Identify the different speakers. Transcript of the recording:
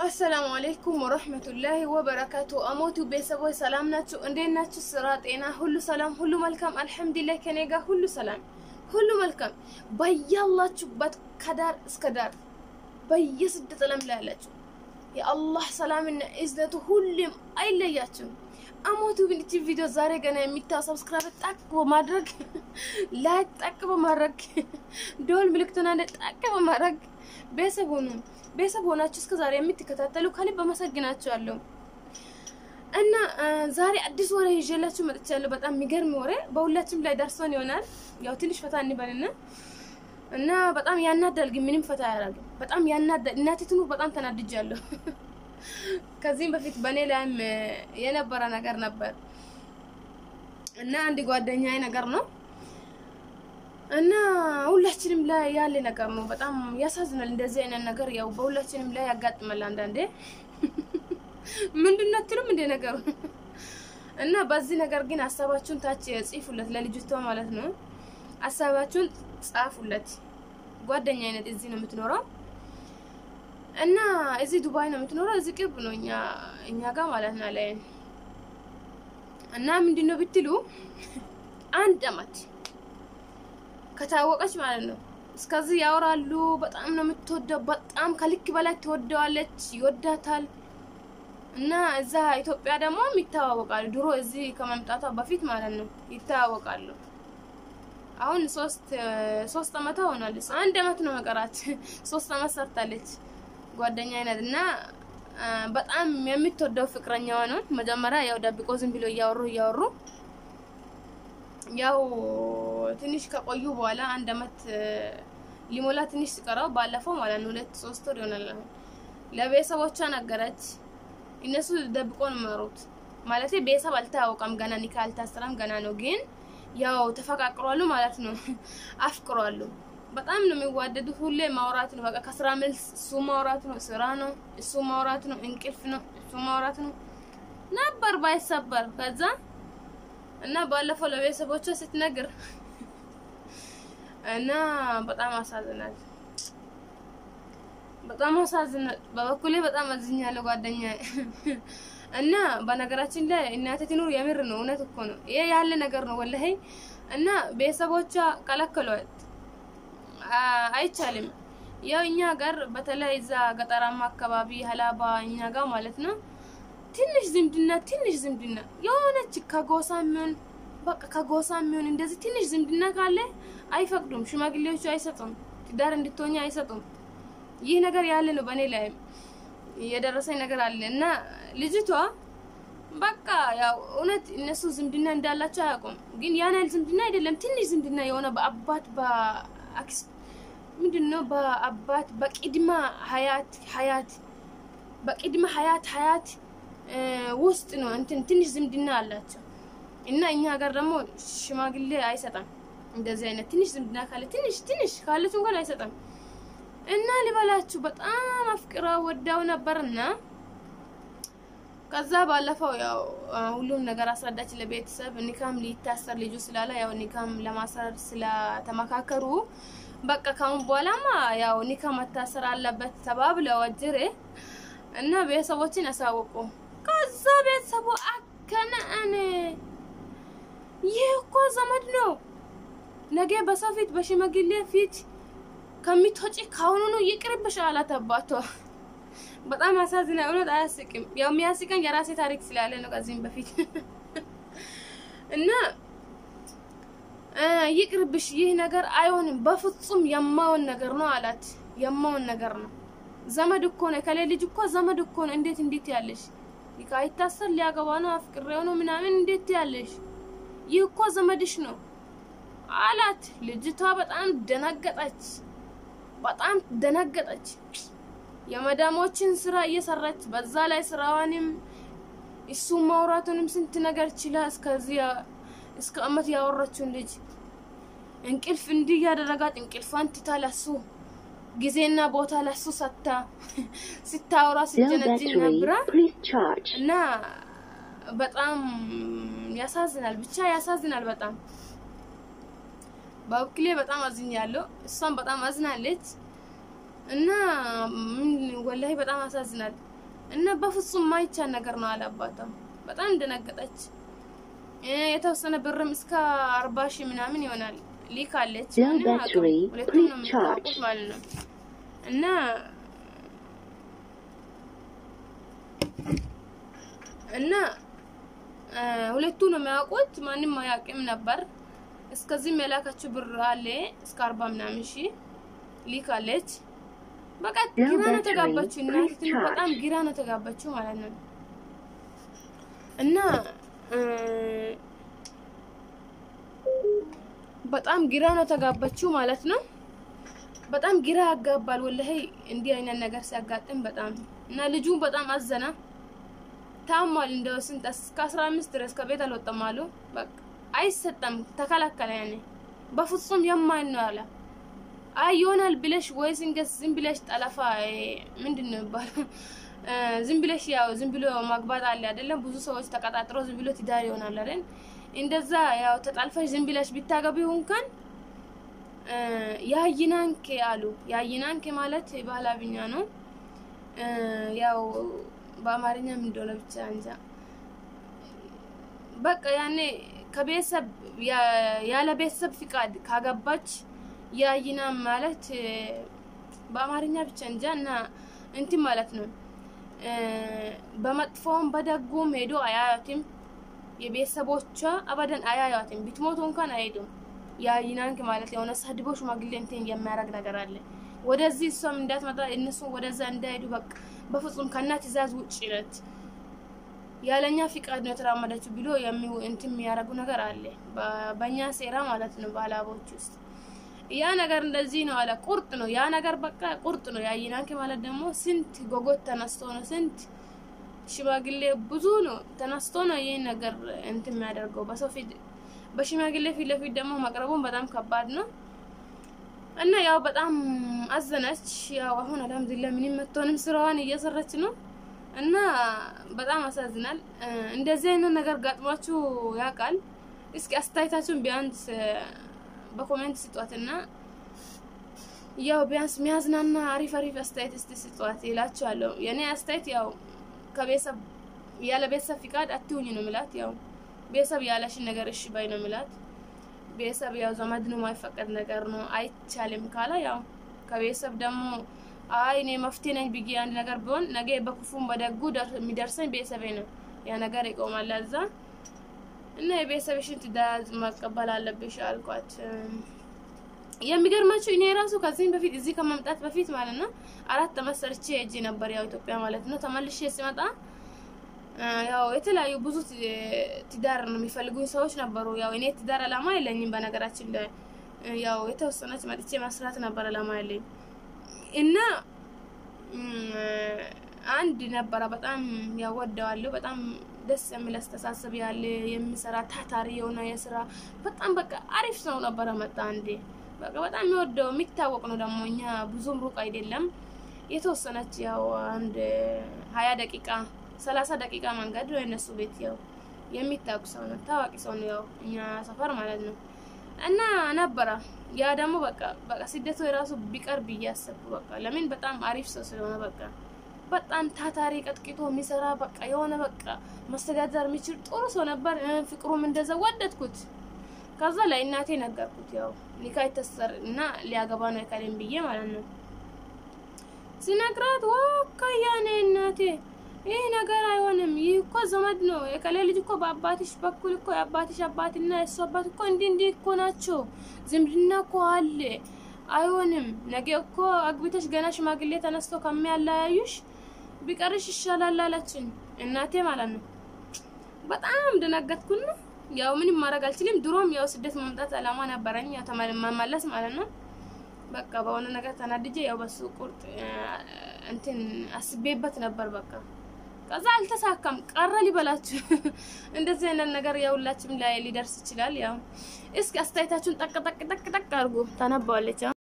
Speaker 1: አሰላሙ አለይኩም ወረህመቱላሂ ወበረካቱ። አሞቱ ቤተሰቦች ሰላም ናችሁ? እንዴት ናችሁ? ስራ፣ ጤና ሁሉ ሰላም፣ ሁሉ መልካም አልሐምዱሊላህ። ከኔ ጋር ሁሉ ሰላም፣ ሁሉ መልካም። በያላችሁበት ከዳር እስከ ዳር በየስደት ዓለም ላይ ያላችሁ የአላህ ሰላምና እዝነቱ ሁሌም አይለያችሁም። አሞቱ ግን እቺ ቪዲዮ ዛሬ ገና የሚታው ሰብስክራይብ ጠቅ በማድረግ ላይክ ጠቅ በማድረግ ደወል ምልክቱን አንድ ጠቅ በማድረግ ቤተሰብ ሆኑ። ቤተሰብ ሆናችሁ እስከ ዛሬ የምትከታተሉ ከልብ አመሰግናችኋለሁ። እና ዛሬ አዲስ ወሬ ይዤላችሁ መጥቻለሁ። በጣም የሚገርም ወሬ በሁላችንም ላይ ደርሶን ይሆናል። ያው ትንሽ ፈታ እንበልና እና በጣም ያናዳል፣ ግን ምንም ፈታ አያደርግም። በጣም ያናዳል። እናቴ ትኑር በጣም ተናድጃለሁ። ከዚህም በፊት በእኔ ላይም የነበረ ነገር ነበር እና አንድ ጓደኛዬ ነገር ነው እና ሁላችንም ላይ ያለ ነገር ነው። በጣም ያሳዝናል። እንደዚህ አይነት ነገር ያው በሁላችንም ላይ ያጋጥማል አንዳንዴ። ምንድን ነው አትሉም እንደ ነገሩ እና በዚህ ነገር ግን ሀሳባችሁን ታች ጽፉለት፣ ለልጅቷ ማለት ነው። ሀሳባችሁን ጻፉለት። ጓደኛ አይነት እዚህ ነው የምትኖረው እና እዚህ ዱባይ ነው የምትኖረው። እዚህ ቅርብ ነው እኛ እኛ ጋር ማለት ነው ላይ እና ምንድን ነው ብትሉ አንድ አመት ከታወቀች ማለት ነው እስከዚህ ያወራሉ። በጣም ነው የምትወደው፣ በጣም ከልክ በላይ ትወደዋለች፣ ይወዳታል። እና እዛ ኢትዮጵያ ደግሞ ይተዋወቃሉ። ድሮ እዚህ ከመምጣቷ በፊት ማለት ነው ይተዋወቃሉ። አሁን ሶስት ሶስት አመት ሆኗል። አንድ አመት ነው መቀራት። ሶስት አመት ሰርታለች ጓደኛ አይነት እና በጣም የምትወደው ፍቅረኛዋ ነው። መጀመሪያ ያው ደብቆ ዝም ብሎ እያወሩ እያወሩ ያው ትንሽ ከቆዩ በኋላ አንድ አመት ሊሞላ ትንሽ ሲቀረው ባለፈው ማለት ነው ሁለት ሶስት ወር ይሆናል ለቤተሰቦቿ ነገረች። እነሱ ደብቆ ነው የሚኖሩት ማለት ቤተሰብ አልታወቀም ገና ኒካ አልታሰረም ገና ነው። ግን ያው ተፈቃቅሯሉ ማለት ነው አፍቅሯሉ። በጣም ነው የሚዋደዱት። ሁሌ ማውራት ነው በቃ ከስራ መልስ እሱ ማውራት ነው፣ ስራ ነው እሱ ማውራት ነው፣ እንቅልፍ ነው እሱ ማውራት ነው ነበር ባይሰበር ከዛ እና ባለፈው ለቤተሰቦቿ ስትነግር እና በጣም አሳዝናል። በጣም አሳዝናል። በበኩሌ በጣም አዝኛለሁ ጓደኛ እና በነገራችን ላይ እናቴ ትኑር የምር ነው፣ እውነት እኮ ነው። ይሄ ያለ ነገር ነው ወላሂ። እና ቤተሰቦቿ ከለከሏት፣ አይቻልም። ያው እኛ ጋር በተለይ እዛ ገጠራማ አካባቢ ሀላባ እኛ ጋር ማለት ነው ትንሽ ዝምድና ትንሽ ዝምድና የሆነች ከጎሳ የሚሆን በቃ ከጎሳ የሚሆን እንደዚህ ትንሽ ዝምድና ካለ አይፈቅዱም። ሽማግሌዎቹ አይሰጡም፣ ትዳር እንድትሆኝ አይሰጡም። ይህ ነገር ያለ ነው። በእኔ ላይ የደረሰኝ ነገር አለ እና ልጅቷ በቃ ያው እውነት እነሱ ዝምድና እንዳላቸው አያውቁም። ግን ያን ያህል ዝምድና አይደለም፣ ትንሽ ዝምድና የሆነ በአባት በአክስ ምንድን ነው በአባት በቅድመ ሀያት ሀያት በቅድመ ሀያት ሀያት ውስጥ ነው እንትን ትንሽ ዝምድና አላቸው እና እኛ ሀገር ደግሞ ሽማግሌ አይሰጣም። እንደዚህ አይነት ትንሽ ዝምድና ካለ ትንሽ ትንሽ ካለች እንኳን አይሰጣም። እና ሊበላችሁ በጣም አፍቅራ ወዳው ነበርና ከዛ ባለፈው ያው ሁሉም ነገር አስረዳች ለቤተሰብ። ኒካም ሊታሰር ልጁ ስላለ ያው ኒካም ለማሰር ስለተመካከሩ በቃ ካሁን በኋላማ ያው ኒካ መታሰር አለበት ተባብለው ወጅሬ እና ቤተሰቦችን ያሳወቁ ከዛ ቤተሰቡ አከነ እኔ ይህ እኮ ዘመድ ነው፣ ነገ በሰው ፊት በሽማግሌ ፊት ከሚትወጪ ካሁኑኑ ይቅርብሽ አላት አባቷ። በጣም አሳዝና። እውነት አያስቅም። ያው የሚያስቀኝ የራሴ ታሪክ ስላለ ነው ከዚህም በፊት እና ይቅርብሽ፣ ይህ ነገር አይሆንም፣ በፍጹም የማውን ነገር ነው አላት። የማውን ነገር ነው ዘመድ እኮ ነው። ከሌ ልጅ እኮ ዘመድ እኮ ነው። እንዴት እንዴት ያለሽ ይታሰር ሊያገባ ነው አፍቅሬው ነው ምናምን እንዴት ያለሽ? ይህ እኮ ዘመድሽ ነው አላት። ልጅቷ በጣም ደነገጠች፣ በጣም ደነገጠች። የመዳሞችን ስራ እየሰራች በዛ ላይ ስራዋንም እሱ ማውራቱንም ስንት ነገር ችላ እስከዚህ እስከ አመት ያወራችውን ልጅ እንቅልፍ እንዲህ ያደረጋት እንቅልፏን ትታ ለሱ ጊዜና ቦታ ለሱ ሰታ ስታወራ ሲጀነጅን ነበረ እና በጣም ያሳዝናል። ብቻ ያሳዝናል በጣም በበኩሌ በጣም አዝኛለሁ። እሷም በጣም አዝናለች። እና ምን ወላሂ በጣም ያሳዝናል። እና በፍጹም ማይቻል ነገር ነው አለ አባቷ። በጣም እንደነገጠች የተወሰነ ብርም እስከ አርባ ሺህ ምናምን ይሆናል ሊካለች።
Speaker 2: Low
Speaker 1: ምንም አቅም
Speaker 2: battery,
Speaker 1: ሁለቱም ነው
Speaker 2: please
Speaker 1: የምታውቁት
Speaker 2: charge.
Speaker 1: ማለት ነው እና እና አ፣ ሁለቱ ነው የሚያውቁት። ማንም አያውቅም ነበር። እስከዚህም የላካችው ብር አለ እስከ አርባ ምናምን ሺህ ሊካለች። በቃ
Speaker 2: Low
Speaker 1: ግራ ነው
Speaker 2: battery,
Speaker 1: ተጋባችው።
Speaker 2: please
Speaker 1: እናቲቱ በጣም
Speaker 2: charge.
Speaker 1: ግራ ነው ተጋባችው ማለት ነው እና እ፣ በጣም ግራ ነው ተጋባችው ማለት ነው። በጣም ግራ ያጋባል ወላሂ እንዲህ አይነት ነገር ሲያጋጥም በጣም እና ልጁ በጣም አዘና ታሟል። እንደው ስንት እስከ 15 ድረስ ከቤት አልወጣም አሉ። በቃ አይሰጠም፣ ተከላከለ። ያኔ በፍጹም የማይን ነው አለ። አይ ይሆናል ብለሽ ወይ ስንገስ ዝም ብለሽ ጠለፋ እ፣ ምንድን ነው የሚባለው እ፣ ዝም ብለሽ ያው ዝም ብሎ ማግባት አለ አይደለም። ብዙ ሰዎች ተቀጣጥሮ ዝም ብሎ ትዳር ይሆናል አይደል? እንደዛ ያው ተጣልፈሽ ዝም ብለሽ ቢታገቢው እንኳን እ፣ ያይናንኬ አሉ። ያይናንኬ ማለት ባህላብኛ ነው። እ፣ ያው በአማርኛ ምን እንደሆነ ብቻ እንጃ። በቃ ያኔ ከቤተሰብ ያ- ያለ ቤተሰብ ፍቃድ ካገባች ያይና ማለት እ፣ በአማርኛ ብቻ እንጃ እና እንትን ማለት ነው እ፣ በመጥፎም በደጉም ሄዶ አያያትም። የቤተሰቦቿ አበደን አያያትም። ብትሞቱ እንኳን አይሄዱም። ያይናንክ ማለት የሆነ ሰድቦ ሽማግሌ እንትን የሚያደርግ ነገር አለ። ወደዚህ እሷም እንዳትመጣ እነሱ ወደዛ እንዳይሄዱ በቃ በፍጹም ከእናት ትእዛዝ ውጭ ነት ያለኛ ፍቃድ ነው የተራመደችው ብሎ የሚ- እንትን የሚያደርጉ ነገር አለ። በ- በእኛ ሴራ ማለት ነው በአላቦች ውስጥ ያ ነገር እንደዚህ ነው አለ። ቁርጥ ነው ያ ነገር በቃ ቁርጥ ነው። ያይናንክ ማለት ደግሞ ስንት ጎጎት ተነስቶ ነው ስንት ሽማግሌ ብዙ ነው ተነስቶ ነው ይህን ነገር እንትን የሚያደርገው በሰው ፊት በሽማግሌ ፊት ለፊት ደግሞ መቅረቡን በጣም ከባድ ነው እና ያው በጣም አዘነች። ያው አሁን አልሐምዱሊላህ ምንም መጥቶንም ስራዋን እየሰራች ነው እና በጣም አሳዝናል። እ፣ እንደዚህ አይነት ነገር ጋጥሟችሁ ያውቃል? እስኪ አስተያየታችሁን ቢያንስ እ፣ በኮሜንት ስጧትና ያው ቢያንስ ሚያዝናና አሪፍ አሪፍ አስተያየት እስቲ ስጧት ይላችኋለሁ። የኔ አስተያየት ያው ከቤተሰብ ያለ ቤተሰብ ፍቃድ አትሁኝ ነው ምላት። ያው ቤተሰብ ያለሽን ነገር እሺ ባይ ነው ምላት። ቤተሰብ ያው ዘመድ ነው የማይፈቀድ ነገር ነው አይቻልም ካለ ያው ከቤተሰብ ደግሞ አይ እኔ መፍትሄ ነኝ ብዬ አንድ ነገር ቢሆን ነገ በክፉም በደጉ ደር- የሚደርሰኝ ቤተሰቤ ነው። ያ ነገር ይቆማል እዛ እና የቤተሰብሽን ትእዛዝ መቀበል አለብሽ አልኳት። የሚገርማችሁ እኔ ራሱ ከዚህም በፊት እዚህ ከመምጣት በፊት ማለት ነው አራት ዓመት ሰርቼ ሄጄ ነበር ያው ኢትዮጵያ ማለት ነው። ተመልሼ ሲመጣ አ፣ ያው የተለያዩ ብዙ ት- ትዳር ነው የሚፈልጉኝ ሰዎች ነበሩ። ያው እኔ ትዳር አላማ የለኝም በነገራችን ላይ እ፣ ያው የተወሰነች መጥቼ መስራት ነበር አላማ ያለኝ እና እም፣ አንድ ነበረ በጣም ያወደዋለሁ። በጣም ደስ የሚል አስተሳሰብ ያለ የሚሰራ ታታሪ የሆነ የስራ በጣም በቃ አሪፍ ሰው ነበረ። መጣ አንዴ በቃ በጣም የሚወደው የሚታወቅ ነው ደግሞ እኛ ብዙም ሩቅ አይደለም። የተወሰነች ያው አንድ ሀያ ደቂቃ ሰላሳ ደቂቃ መንገድ ነው የነሱ ቤት። ያው የሚታወቅ ሰው ነው፣ ታዋቂ ሰው ነው፣ ያው እኛ ሰፈር ማለት ነው። እና ነበረ ያ ደግሞ በቃ በቃ ስደቱ የራሱ ቢቀር ብዬ አሰብኩ። በቃ ለምን በጣም አሪፍ ሰው ስለሆነ በቃ በጣም ታታሪ ቀጥቂጦ የሚሰራ በቃ የሆነ በቃ መስተዳደር የሚችል ጥሩ ሰው ነበር። እ፣ ፍቅሩም እንደዛ ወደድኩት። ከዛ ላይ እናቴ ነገርኩት። ያው ኒካ ይተሰር እና ሊያገባ ነው የከሌም ብዬ ማለት ነው ሲነግራት ወካያኔ እናቴ ይህ ነገር አይሆንም፣ ይህ እኮ ዘመድ ነው። የከሌ ልጅ እኮ በአባትሽ በኩል እኮ የአባትሽ አባትና የእሱ አባት እኮ እንዲህ እንዲህ እኮ ናቸው። ዝምድና እኮ አለ። አይሆንም። ነገ እኮ አግብተሽ ገና ሽማግሌ ተነስቶ ከሚያለያዩሽ ቢቀርሽ ይሻላል አለችኝ እናቴ ማለት ነው። በጣም ደነገጥኩና ያው ምንም ማድረግ አልችልም። ድሮም ያው ስደት መምጣት አላማ ነበረኝ፣ ያው ተመ- መመለስ ማለት ነው። በቃ በሆነ ነገር ተናድጄ ያው በሱ ቁርጥ እ፣ እንትን አስቤበት ነበር በቃ ከዛ አልተሳካም ቀረ ሊበላችሁ። እንደዚህ አይነት ነገር የሁላችንም ላይ ሊደርስ ይችላል። ያው እስኪ አስተያየታችሁን ጠቅ ጠቅ ጠቅ ጠቅ አድርጉ። ታነባዋለች።